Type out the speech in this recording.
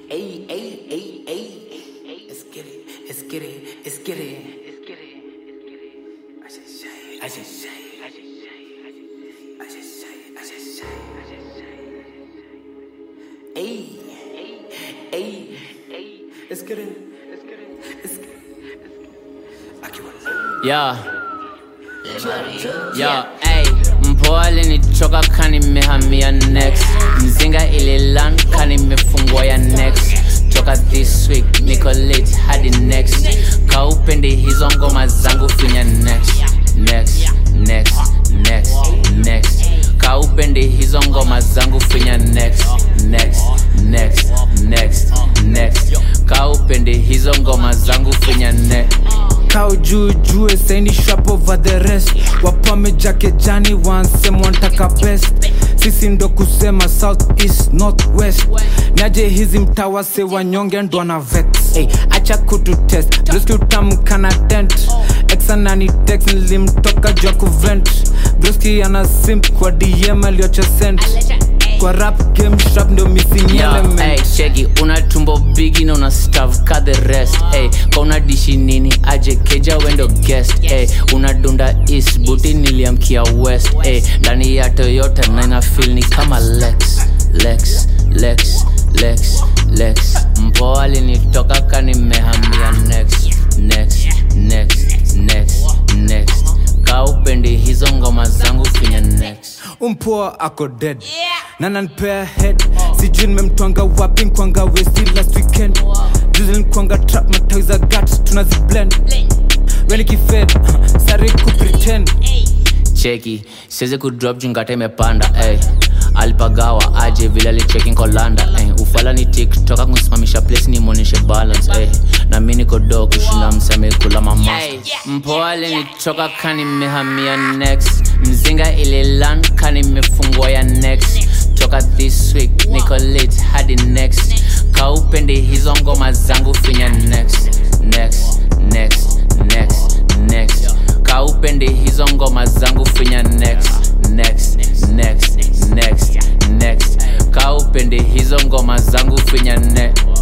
Ay, ay, ay, ay. Let's get it, let's get it, let's get it. I just say, I just say, I just say, I just say, I just say, I just say. Ay, ay, ay. Let's get it, let's get it, let's get it. Aquí va. Yeah. Yo, ey, mpoa alinichoka kani mehamia next mzinga ililan kani mefungwa ya next toka this week niko late hadi next kaupendi hizo ngoma zangu finya next next next next next kaupendi hizo ngoma zangu finya next next next next next kaupendi hizo ngoma zangu finya next kao juu jue saini shop over the rest wapameja kejani wansema wantaka best sisi ndo kusema south east north west naje hizi mtawase wanyonge ndo ana vex hey, acha kutu test broskutamkana dent exanani tex nilimtoka jua kuvent broski ana simp kwa dm aliocha sent kwa rap game sharp ndo missing Yo, element hey, cheki una tumbo bigi na una stav ka the rest hey, ka una dishi nini aje keja wendo guest hey, una dunda east buti niliamkia west hey, ndani ya toyota na ina feel ni kama lex lex lex lex lex mpoa alinitoka kanimehamia next next next next next kaupendi hizo ngoma zangu finya next umpoa ako dead na nanpea head sijui nimemtwanga wapi nkwanga westi last weekend juzi nkwanga trap matawi za gat tunaziblend wenikifed sari kupretend cheki siwezi kudrop jungata imepanda ey. alipagawa aje vile alicheki nkolanda ey. ufala ni tiktoka kusimamisha place nimonyeshe balance ey. na mi niko do kushinda mseme kula mama mpoa alinichoka kani mehamia next mzinga ililan kani mefungwa ya next toka this week niko late hadi next kaupendi hizo ngoma zangu finya next next next next next kaupendi hizo ngoma zangu finya next next next next next kaupendi hizo ngoma zangu finya next